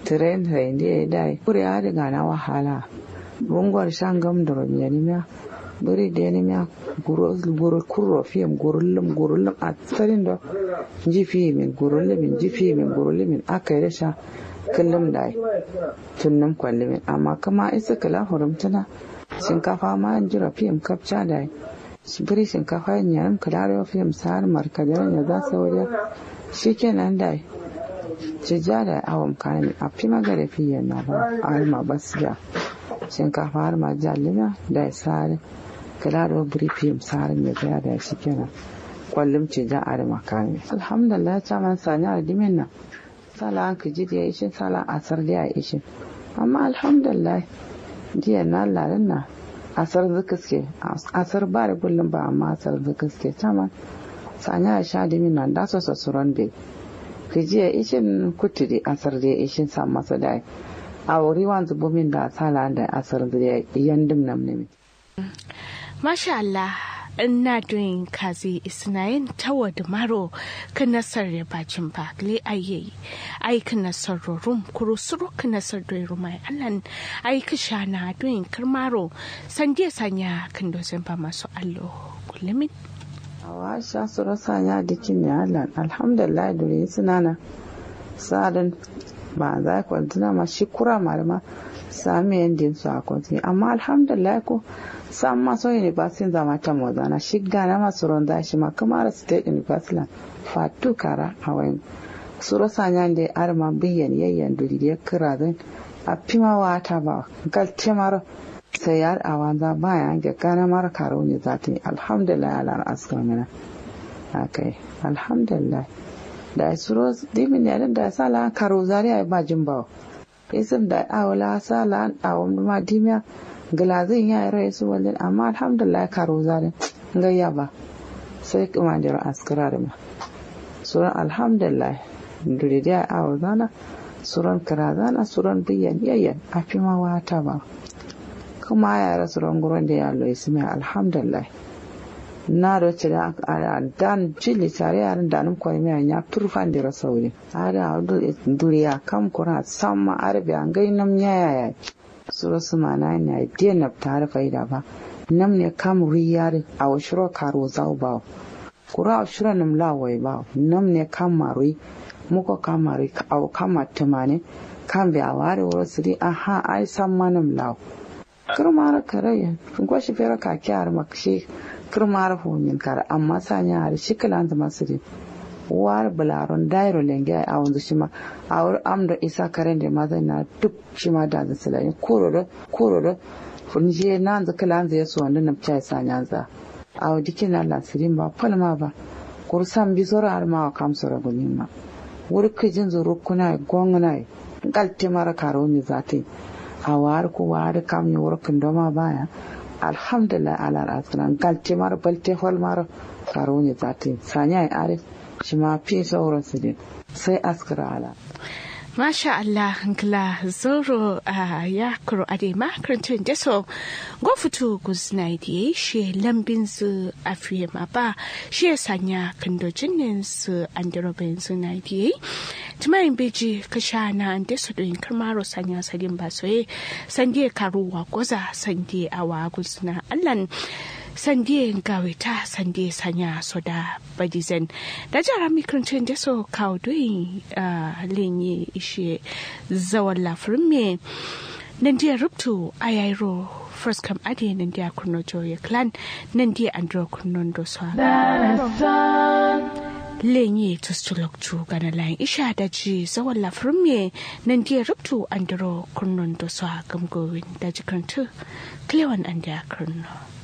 tren tren de dai kuri adi gana wahala rungwar shangam da romyanimiya bari da yanimiya guru kurro fiyam gurullum gurullum a tsarin da jifi min gurullumin jifi min gurullumin aka yi rasha kullum da tunnum kwallimin amma kama isa kala hurumtana shinkafa ma an jira fiyam kapcha da biri shinkafa yin yaran kalarewa fiyam sa'ar markadar ya za su wajen shi kenan da cija da awon kayan a fi magana fiye na ba a harma basiya shinkafa har ma jalina da ya sare kala da buri fim sare mai gaya da shi kenan kwallon cija a harma kayan alhamdulillah ta man sani a dimin nan sala an ka ji da ya ishin sala asar da ya ishin amma alhamdulillah jiya na lalin na asar zuka asar ba da kullum ba amma asar zuka suke ta man sani a sha dimin nan da su sassuran bai jiya ishin kuturi asar da ishin sa masa da a wuri wanzu bumin da sala da asar da yandim nam ne Masha Allah ina doing kazi isnayin tawa da maro kan nasar da bacin bakle ayi ai kan nasar rum kuro suru kan nasar da rumai allan ai ka shana doing karmaro sande sanya kan dozen ba masu allo kullumin awa sha su rasa ya dikin ya Allah alhamdulillah dure suna na sadin ba za ku tuna ma shi kura malama sami yandin su a kwanci amma alhamdulillah ko sam ma so university zama ta moza na shi gana masu ronda shi ma kamar state university fatu kara a wayan su rasa ya da arma biyan yayyan duri ya kira zan a fima wata ba galte mara sai yar a wanza baya ga gana mara karo ne za ta yi alhamdulillah ala askar mana akai alhamdulillah da suro dimin ya da sala karo zari ai ba jin bawo isim da awla sala awon ma dimiya glazin ya rai su walin amma alhamdulillah karo zari gayya ba sai kuma da askara da ma suran alhamdulillah duri da awo zana suran karazana suran biyan yayyan a fi ma wata ba kuma ya rasu ranguran da ya lo ismi alhamdulillah na da ce da dan jili tare yaran da nan kwai mai ya turfan da rasauri ada duriya kam kura samma arbi an gai nam yaya ya sura su mana ne dia na tare faida ba nam ne kam riyar a washiro karo zau ba kura shira nam lawai ba nam ne kam marui muko kam marui au kama tumane kan bi a ware wuro siri aha ai samma nam law kirmara kare gwashi fera ka kyar makshi kirmara homin kare amma sanya har shikilan da masiri war bularon dairo lenge a wanzu shima a wuri amda isa karen da mazai na duk shima da da silayin kororo kororo funje na da kilan zai so wanda na pchai sanya za a wadi kina lasirin ba palma ba kursan bi zora har ma kam sura gunin ma wuri kijin zuru kuna gongna galte mara karo mi zati a wari ko wari kam yi workin doma baya alhamdulillah ala rasulan galte mara balte hol mara karo ne zati sanya ya are shi ma fi sauran su din sai askara ala Masha Allah nkla zoro a ya kuro ade makarantun da so go fito guzna diye shi lambin su a fiye ma ba shi ya sanya kandojin nan su an da robin su na diye tumayin beji ka sha na an da su doyin karmaro sanya sadin ba soye sandiye karuwa goza sandiye awa guzna allan sandiye gawita sandiye sanya soda badizen da jara mikrancin da so kawo doyin lenye ishe zawon lafirin me nan dia rubtu a yairo first kam ade nan dia kurno joye clan nan dia andro kurnon do so lenye tustulok tu gana lain isha da ji zawon lafirin me nan dia rubtu andro kurnon do so gamgowin da jikantu klewan an dia kurno